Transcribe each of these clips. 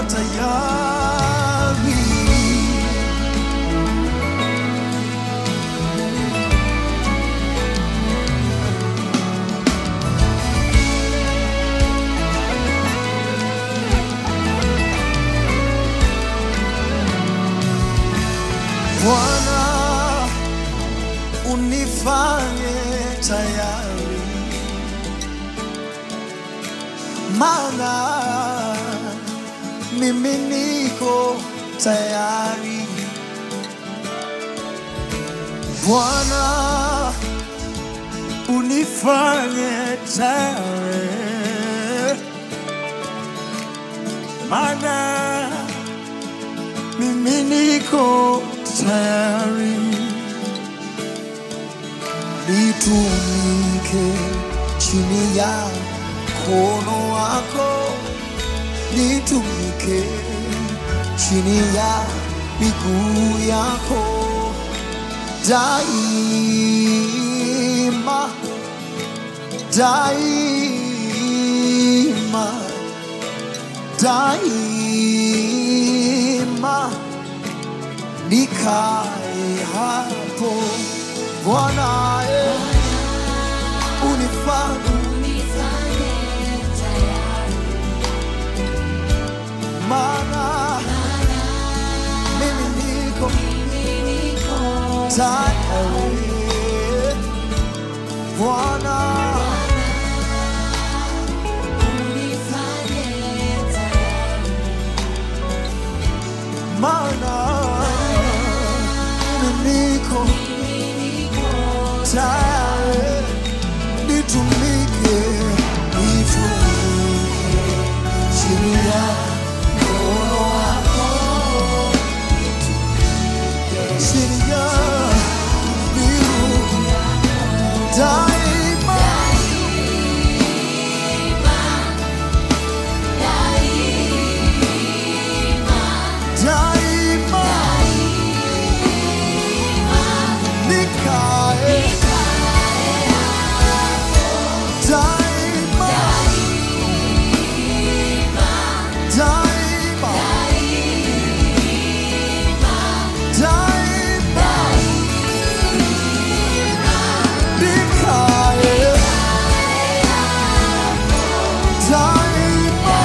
tayari. Bwana, unifanye tayari, maana mimi niko tayari. Bwana, unifanye tayari, maana mimi niko tayari nitumike chini ya mkono wako, nitumike chini ya miguu yako daima, daima, daima nikae hapo Bwana, eh, unifanye maana mimi niko tayari Bwana, maana mimi niko tayari nitumike, nitumike chini ya mkono wako, chini ya miguu daima, daima nikae daima, daima, daima nikae daima,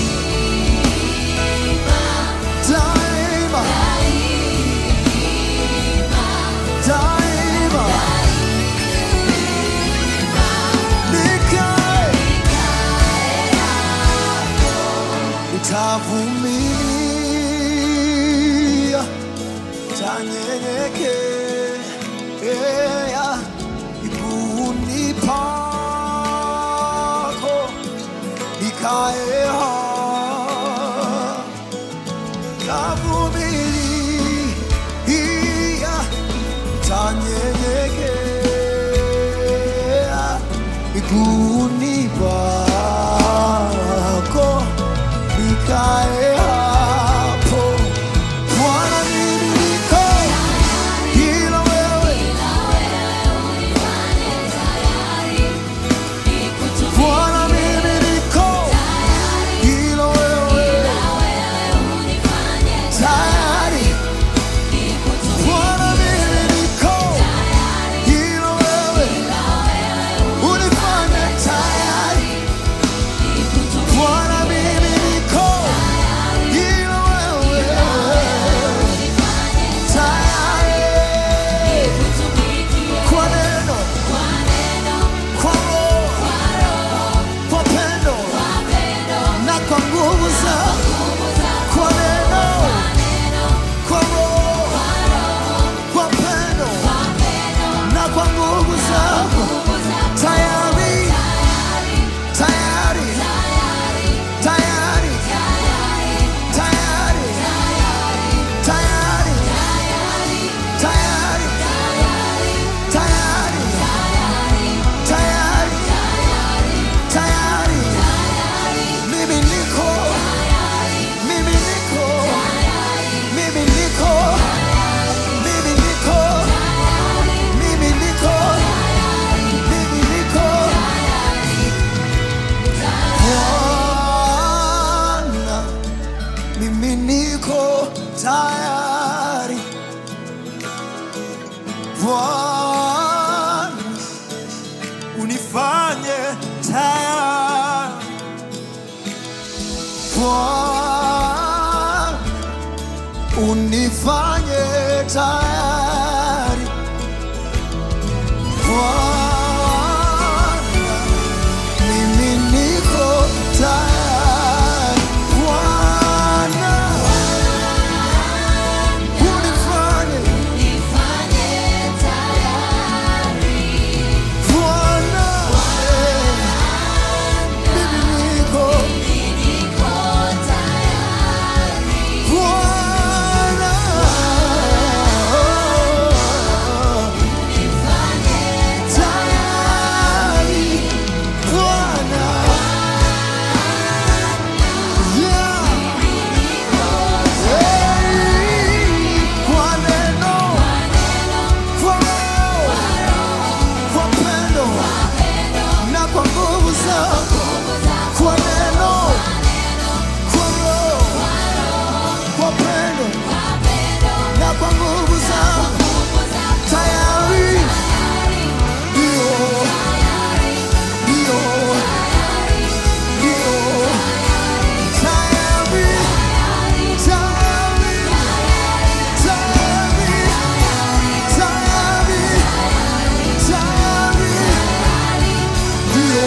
daima, daima nikae nitavumilia, tanyenyekea miguuni pako, nikae hapo, tavumilia, tanyenyekea miguuni pako, nikae hapo. Bwana, mimi niko ila wewe Bwana, unifanye tayari Bwana, unifanye tayari Bwana, mimi niko tayari Bwana, unifanye Bwana, mimi niko Bwana, tayari Bwana, yeah, hey, kwa neno, kwa roho, kwa pendo na kwa nguvu zako, kwa neno, kwa roho, kwa pendo na kwa nguvu zako, tayari ndio, ndio, ndio, tayari, tayari, tayari, tayari, tayari, ndio,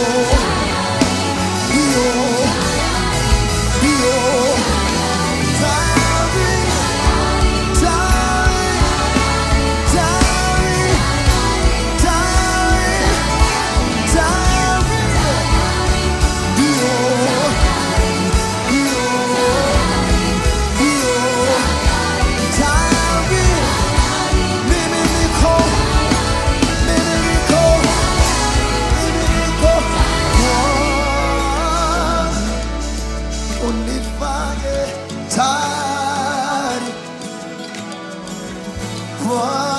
ndio, ndio, tayari, tayari, tayari, Unifanye tayari Bwana